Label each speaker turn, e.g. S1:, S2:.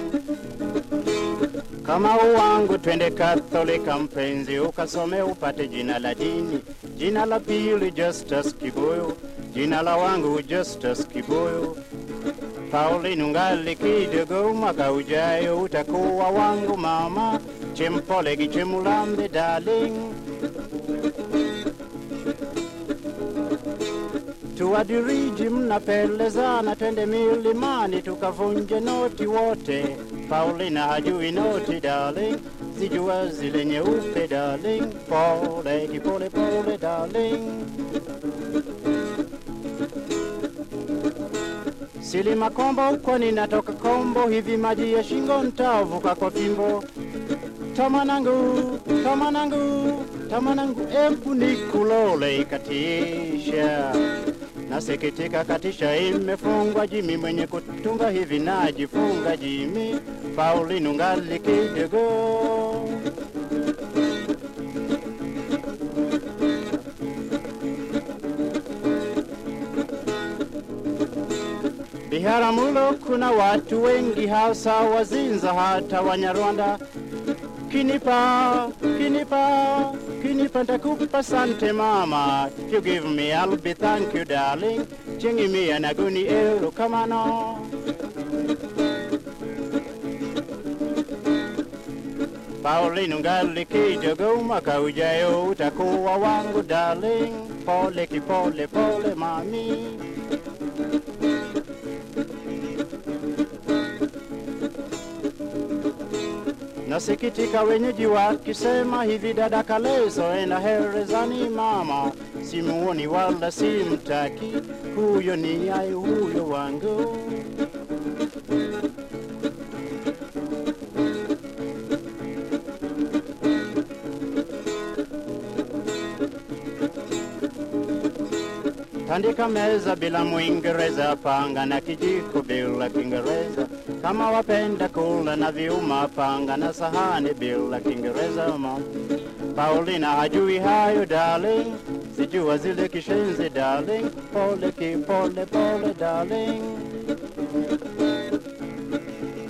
S1: Kama uwangu twende Katholika mpenzi, ukasome upate jina la dini. Jina la pili Justus Kibuyu, jina la wangu Justus Kibuyu. Pauline ungali kidogo, mwaka ujayo utakuwa wangu mama. Chempole gichemulambe darling, tuwadiriji mnapelezana, twende milimani tukavunje noti wote. Paulina hajui noti darling, zijua zile nyeupe darling, pole kipole pole darling. Silima kombo huko ninatoka kombo, hivi maji ya shingo ntavuka kwa fimbo. Tamanangu, tamanangu, tamanangu, embu nikulole ikatisha. Nasikitika katisha imefungwa jimi, mwenye kutunga hivi najifunga jimi. Paulinu ngali kidogo. Biharamulo kuna watu wengi, hasa Wazinza hata Wanyarwanda. Kinipa, kinipa, kinipa ntakupa sante mama. If you give me, I'll be thank you darling. Chingi mi anaguni euro kamano. Pauline ungali kidogo, mwaka ujayo utakuwa wangu darling. Pole kipole pole mami. Nasikitika wenyeji wakisema hivi, dada Kaleso enda herezani mama, simuoni wala simtaki, huyo ni ai huyo wangu. Tandika meza bila Mwingereza, panga na kijiko bila Kiingereza. Kama wapenda kula na viuma, panga na sahani bila Kiingereza. ma. Paulina hajui hayo darling, sijua zile kishenzi darling, pole kipole pole darling.